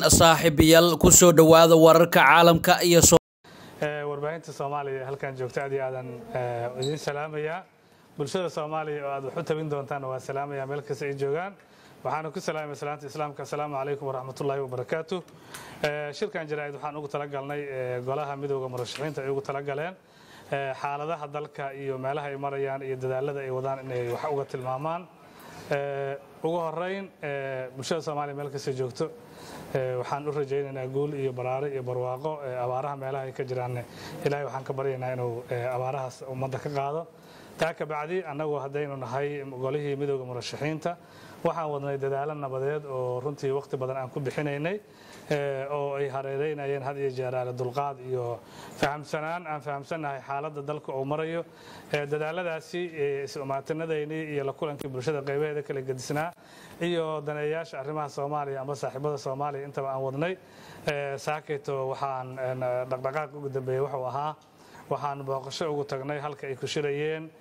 saaxiibayaal kusoo dhowaada wararka caalamka iyo warbaahinta soomaaliya halkan joogta aad iyo aadan idiin salaamayaa bulshada soomaaliya oo aad wax u tabin doontaanna waa salaamaya meel kasta ay joogaan waxaana ku salaamaya salaanta islaamka asalaamu calaykum waraxmatullaahi wabarakaatu shirkan jaraa'id waxaan ugu talagalnay golaha midowda murashaxiinta ay ugu talagaleen xaaladaha dalka iyo meelaha ay marayaan iyo dadaalada ay wadaan inay wax uga tilmaamaan ugu horeyn bulshada soomaaliya meel kasta joogto waxaan u rajaynaynaa guul iyo baraare iyo barwaaqo abaaraha meelaha ay ka jiraanne ilaahay waxaan ka baryaynaa inuu abaarahaas ummadda ka qaado taa ka bacdi annagu haddaynu nahay golihii midowda murashaxiinta waxaan wadnay dadaalo nabadeed oo runtii wakhti badan aan ku bixinaynay oo ay hareereynayeen had iyo jeeraale dulqaad iyo fahamsanaan aan fahamsannahay xaaladda dalka uu marayo dadaaladaasi is-umaatinadaynii iyo la kulankii bulshada qaybaheeda kala gedisnaa iyo daneeyaasha arrimaha soomaaliya amba saaxiibada soomaaliya intaba aan wadnay saakayto waxaan dhaqdhaqaaq ugu dambeeyey wuxuu ahaa waxaan booqasho ugu tagnay halka ay ku shirayeen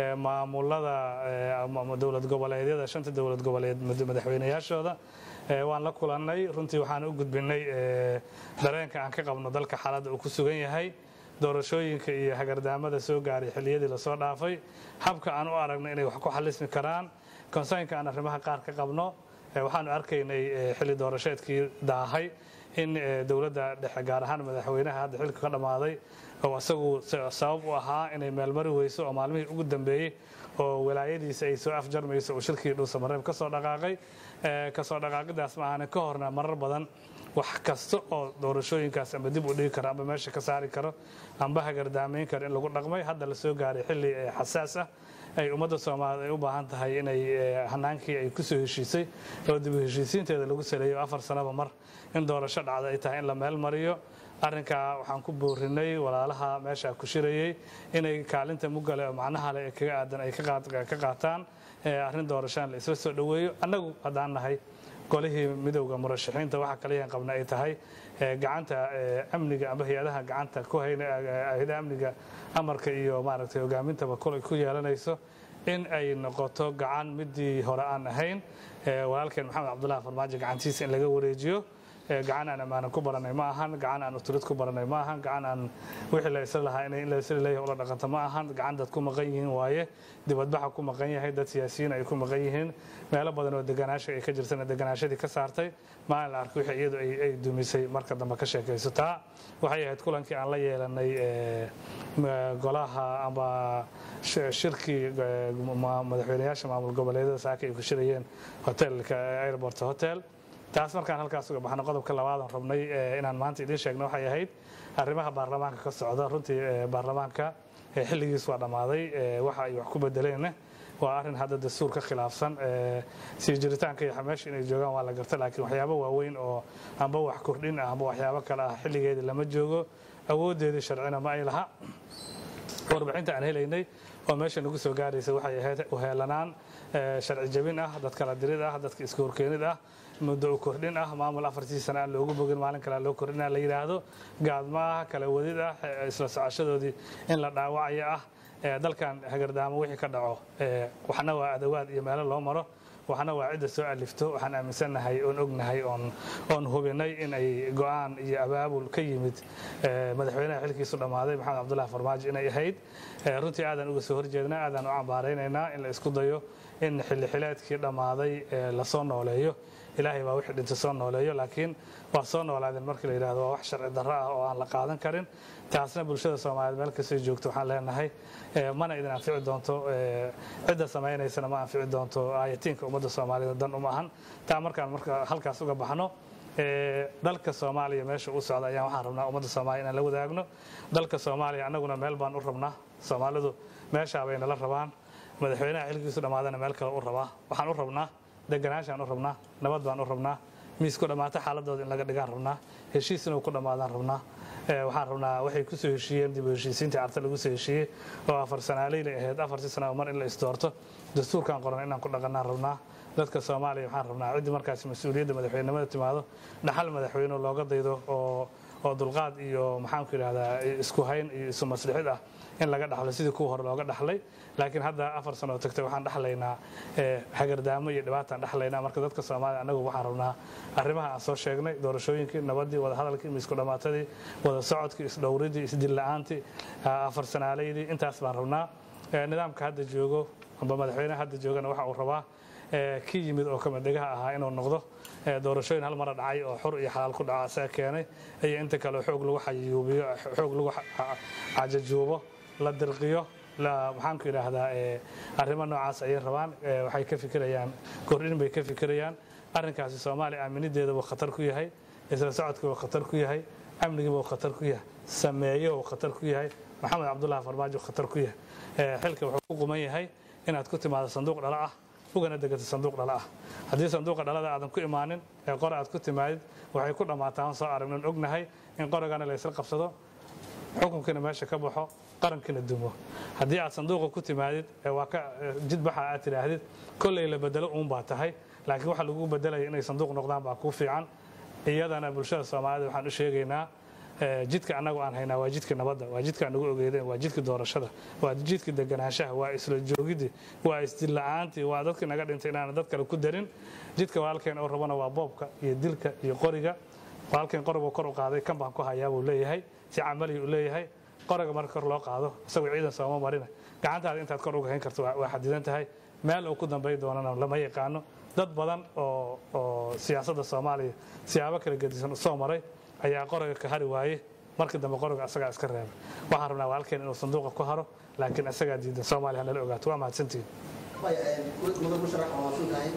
maamulada dowlad goboleedyada shanta dowlad goboleed madaxweynayaashooda waan la kulannay runtii waxaan u gudbinay dareenka aan ka qabno dalka xaaladda uu ku sugan yahay doorashooyinka iyo hagardaamada soo gaaray xilliyadii lasoo dhaafay habka aan u aragno inay wax ku xalismi karaan konsaynka aan arrimaha qaar ka qabno waxaanu arkaynay xilli doorasheedkii daahay in dowladda dhexe gaar ahaan madaxweynaha hadda xilka ka dhammaaday oo isagu sabab u ahaa inay meelmari weyso oo maalmihii ugu dambeeyey oo walaayadiisa ay soo afjarmayso uu shirkii dhuusamareeb ka soo dhaqaaqay kasoo dhaqaaqidaas maahan ka horna marar badan wax kasta oo doorashooyinkaas amba dib u dhigi karo amba meesha ka saari karo amba hagardaamayn karo in lagu dhaqmay hadda la soo gaaray xilli xasaas ah ay ummadda soomaaliyeed ay u baahan tahay inay hanaankii ay ku soo heshiisay oo dib u heshiisiinteeda lagu saleeyo afar sanaba mar in doorasho dhacda ay tahay in la meel mariyo arrinkaa waxaan ku boorinay walaalaha meesha ku shirayey inay kaalinta mugale oo macnaha le ee kaga aadan ay ka qaataan arrin doorashaan la isla soo dhoweeyo annagu haddaan nahay golihii midowda murashaxiinta waxa kaliyan qabna ay tahay gacanta amniga amba hay-adaha gacanta ku hayna hay-adaha amniga amarka iyo maaragtay hogaamintaba kolay ku yeelanayso in ay noqoto gacan midii hore aan ahayn walaalkeen maxamed cabdullahi farmaajo gacantiisa in laga wareejiyo gacan aan ammaanan ku baranay ma ahan gacan aan uturid ku baranay ma ahan gacan aan wixii la isla lahaa in la isla leeyahay ula dhaqanto ma ahan gacan dad ku maqan yihiin waaye dibadbaxa ku maqan yahay dad siyaasiyiin ay ku maqan yihiin meelo badan oo deganaasha ay ka jirtana deganaashadii ka saartay maalin la arkay wixii iyadu ay dumisay marka dambe ka sheekayso taa waxay ahayd kulankii aan la yeelanay golaha amba shirkii madaxweynayaasha maamul goboleedyada saaka ay ku shirayeen hotelka airport hotel taas markaan halkaas uga baxno qodobka labaadan rabnay inaan maanta idiin sheegno waxay ahayd arrimaha baarlamaanka ka socda runtii baarlamaanka xilligiis waa dhammaaday waxa ay wax ku bedeleenna waa arrin hadda dastuur ka khilaafsan sii jiritaanka iyo meesha inay joogaan waa la garta laakiin waxyaabo waaweyn oo amba wax kordhin ah amba waxyaabo kale ah xilligeedii lama joogo awooddeedii sharcina ma ay laha warbixinta aan helaynay oo meesha nagu soo gaaraysa waxay ahayd uheelanaan sharci jabin ah dad kala dirid ah dadka iska horkeenid ah muddo u kordhin ah maamul afartii sana aan loogu bogin maalin kale loo kordhina la yidhaahdo gaadma ah kala wadid ah isla socoshadoodii in la dhaawacayo ah dalkan hagardaamo wixii ka dhaco waxna waa adawaad iyo meelo loo maro waxna waa cidda soo alifto waxaan aaminsannahay oon ognahay oon hubinay in ay go'aan iyo abaabul ka yimid madaxweynaha xilkiisu dhammaaday maxamed cabdullahi farmaajo inay ahayd runtii aadaan uga soo horjeednaa aadaan u cambaaraynaynaa in la isku dayo in xilli xileedkii dhammaaday lasoo nooleeyo ilaahay baa wixii dhintay soo nooleeyo laakiin waa soo noolaadeen markii la yidhahdo waa wax sharci darro ah oo aan la qaadan karin taasna bulshada soomaaliyeed meel kastay joogto waxaan leenahay mana idin anfici doonto cidda samaynaysana ma anfici doonto aayatiinka ummadda soomaaliyeed dan uma ahan taa markaan marka halkaas uga baxno dalka soomaaliya meesha u socda ayaan waxaan rabnaa ummadda soomaaliya inaan la wadaagno dalka soomaaliya annaguna meel baan u rabnaa soomaalidu meeshaa bay nala rabaan madaxweynaha xilkiisu dhammaadana meel kale u rabaa waxaan u rabnaa deganaanshaan u rabnaa nabad baan u rabnaa miis ku dhammaata xaaladooda in laga dhigaan rabnaa heshiis inuu ku dhammaadaan rabnaa waxaan rabnaa waxay ku soo heshiiyeen dib u heshiisiintii carta lagu soo heshiiyey oo afar sanaaleyna ahayd afartii sana mar in la isdoorto dastuurkan qoran inaan ku dhaqanaan rabnaa dadka soomaaliya waxaan rabnaa ciddii markaas mas-uuliyadda madaxweynenimada timaado dhaxal madaxweyne looga daydo oo oo dulqaad iyo maxaanku yidhahdaa isku hayn iyo isu maslixid ah in laga dhaxlo sidii kuwa hore looga dhaxlay laakiin hadda afar sano oo tagtay waxaan dhaxlaynaa hagardaamo iyo dhibaataan dhaxlaynaa marka dadka soomaaliya annagu waxaan rabnaa arrimaha aan soo sheegnay doorashooyinkii nabadii wadahadalkii isku dhammaatadii wada socodkii isdhowridii isdilla-aantii afar sanaalaydii intaas baan rabnaa nidaamka hadda joogo amba madaxweyneha hadda joogana waxa uu rabaa ki yimid oo kamadhegaha ahaa inuu noqdo doorashooyin hal mara dhacay oo xur iyo xalaal ku dhaco asaga keenay iyo inta kale xoog lagu xayuubiyo xoog lagu cajajuubo la dirqiyo maxaanku yidhaahdaa arrimo noocaas ayay rabaan waxay ka fikirayaan kordhin bay ka fikirayaan arrinkaasi soomaaliya aaminideeda wuu khatar ku yahay isla socodka wuu khatar ku yahay amnigiiba wuu khatar ku yahay sameeyo wuu khatar ku yahay maxamed cabdullahi farmaajo khatar ku yahay xilka wuxuu ku quman yahay inaad ku timaado sanduuq dhalo ah ugana degato sanduuq dhalo ah haddii sanduuqa dhalada aadan ku imaanin ee qor aad ku timaadid waxay ku dhammaataan soo aragnan ognahay in qorigana laysla qabsado xukunkiina meesha ka baxo qarankiina dumo haddii aad sanduuqa ku timaadid waa ka jidbaxa aad tidhaahdid kolley la bedelo uun baa tahay laakiin waxa lagu bedelaya inay sanduuq noqdaan baa kuu fiican iyadana bulshada soomaalida waxaan u sheegaynaa jidka annagu aan haynaa waa jidka nabadda waa jidka aan nagu ogeydeen waa jidka doorashada waa jidka deganaanshaha waa isla joogidii waa isdilla-aantii waa dadkii naga dhintay inaana dad kale ku darin jidka walaalkeen oo rabana waa boobka iyo dilka iyo qoriga walaalkeen qorigu kor u qaaday kan baan ku hayaa buu leeyahay si camalihi uu leeyahay qoriga marka kor loo qaado isagoo ciidan sooma marina gacantaada intaad kor uga hayn karto waa xadidan tahay meel uu ku dambay doonana lama yaqaano dad badan oo oo siyaasadda soomaaliya siyaabo kala gedisan soo maray ayaa qoriga ka hari waaye markii dambe qoriga asagaa iska reebay waxaan rabnaa walaalkeen inuu sanduuqa ku haro laakiin asagaa diidan soomaaliya hanala ogaato waa mahadsantihin mudan musharax waa maasan tahay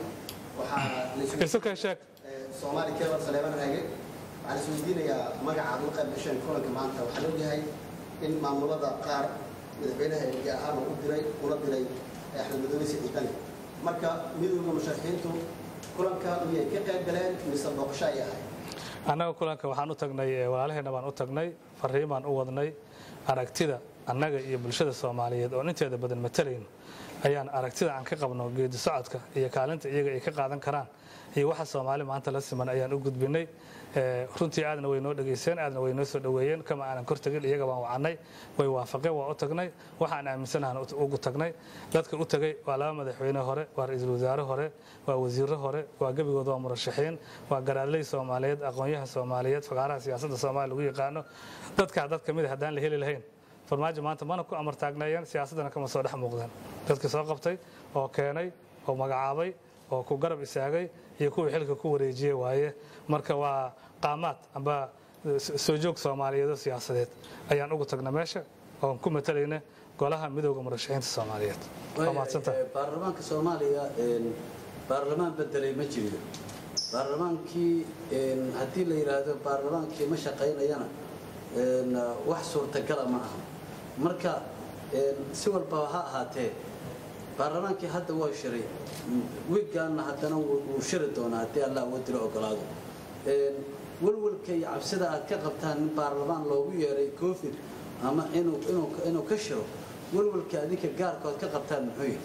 waxaa isu keen sheeg soomaali keebal saleeban raage waxaan is weydiinayaa magacaad u qayb gasheen kulanka maanta waxaa ogyahay in maamulada qaar madaxweynaha erge ahaan uu diray una diray axmed madoobe siciid bani marka midowda musharaxiintu kulanka miyay ka qayb galeen mise booqasho ay ahay annaga kulanka waxaan u tagnay walaalaheenna baan u tagnay fariimaan u wadnay aragtida annaga iyo bulshada soomaaliyeed oon inteeda badan matalayno ayaan aragtida aan ka qabno geedi socodka iyo kaalinta iyaga ay ka qaadan karaan iyo waxa soomaali maanta la siman ayaan u gudbinay runtii aadna way noo dhegayseen aadna way noo soo dhoweeyeen kama aanan kor tegin iyaga baan wacannay way waafaqeen waa u tagnay waxaan aaminsanahan ugu tagnay dadka u tagay waa laba madaxweyne hore waa ra-iisul wasaare hore waa wasiirro hore waa gebigood waa murashaxiin waa garaadley soomaaliyeed aqoon-yahan soomaaliyeed fagaaraha siyaasadda soomaaliya lagu yaqaano dadkaa dad ka mid a haddaan la heli lahayn farmaajo maanta mana ku amar taagneeyeen siyaasaddana kama soo dhex muuqdeen dadkii soo qabtay oo keenay oo magacaabay oo ku garab istaagay iyo kuwii xilka ku wareejiyey waaye marka waa qaamaad amba soo joog soomaaliyeedoo siyaasadeed ayaan ugu tagna meesha oon ku matalayna golaha midowda murashaxiinta soomaaliyeed waa mahadsantahay baarlamaanka soomaaliya baarlamaan bedelay ma jiro baarlamaankii haddii la yidhaahdo baarlamaankii ma shaqaynayana wax suurtagala ma aha marka si walbaba ha ahaatee baarlamaankii hadda waa shiray wigaanna haddana wuu shiri doonaa haddii allah wadilo ogolaado walwalka iyo cabsida aad ka qabtaan in baarlamaan loogu yeeray covid ama inuu ka shiro walwalka adinka gaarkood ka qabtaan muxuu yihi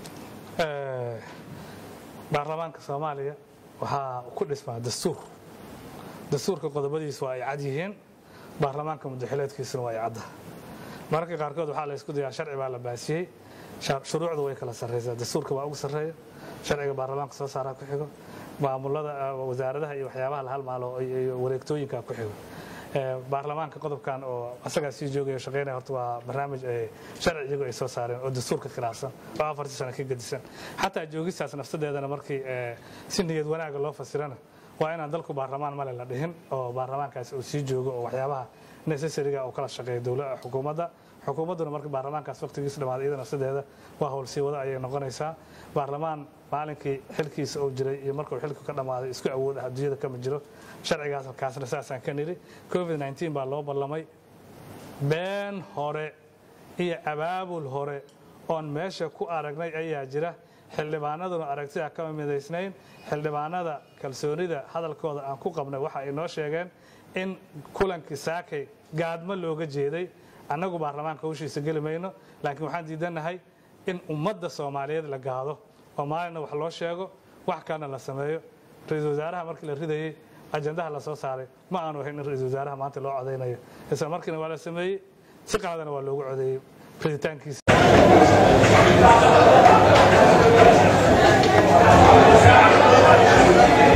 baarlamaanka soomaaliya waxaa ku dhismaa dastuur dastuurka qodobadiisu waa ay cad yihiin baarlamaanka mudaxileedkiisuna waa ay cadda mararka qaarkood waxaa la ysku dayaa sharci baa la baasiyey shuruucdu way kala sarraysaa dastuurka waa ugu sarreeya sharciga baarlamaanka soo saaraa ku xigo maamulada wasaaradaha iyo waxyaabaha la halmaalo iyo wareegtooyinka ku xigo baarlamaanka qodobkan oo asagaa sii joogaya shaqeynaya horta waa barnaamij sharci iyagu ay soo saareen oo dastuurka khilaafsan oo afartii sano ka gedisan xataa joogistaas nafsadeedana markii si niyad wanaaga loo fasirana waa inaan dalku baarlamaan male la dhihin oo baarlamaankaasi uu sii joogo oo waxyaabaha necessariga uu kala shaqeeyo dowla xukuumadda xukuumadduna marka baarlamaankaas waqtigiisa dhamaaday iyada nafsadeeda waa howlsii wada ayay noqonaysaa baarlamaan maalinkii xilkiisa uu jiray iyo markuu xilku ka dhammaaday isku awood ah adduunyada kama jiro sharcigaas halkaasna saasaan ka nidhi covid 19 baa loo ballamay been hore iyo abaabul hore oon meesha ku aragnay ayaa jira xildhibaanaduna aragtida kama midaysnayn xildhibaanada kalsoonida hadalkooda aan ku qabnay waxa ay noo sheegeen in kulankii saakay gaadmo looga jeeday annagu baarlamaanka hawshiisa geli mayno laakiin waxaan diidannahay in ummadda soomaaliyeed la gaado oo maalinna wax loo sheego wax kalena la sameeyo ra-iisul wasaaraha markii la ridayey ajandaha la soo saaray ma aanu ahayn in ra-iisul wasaaraha maanta loo codaynayo isla markiina waa la sameeyey si qaadana waa loogu codeeyey riditaankiisa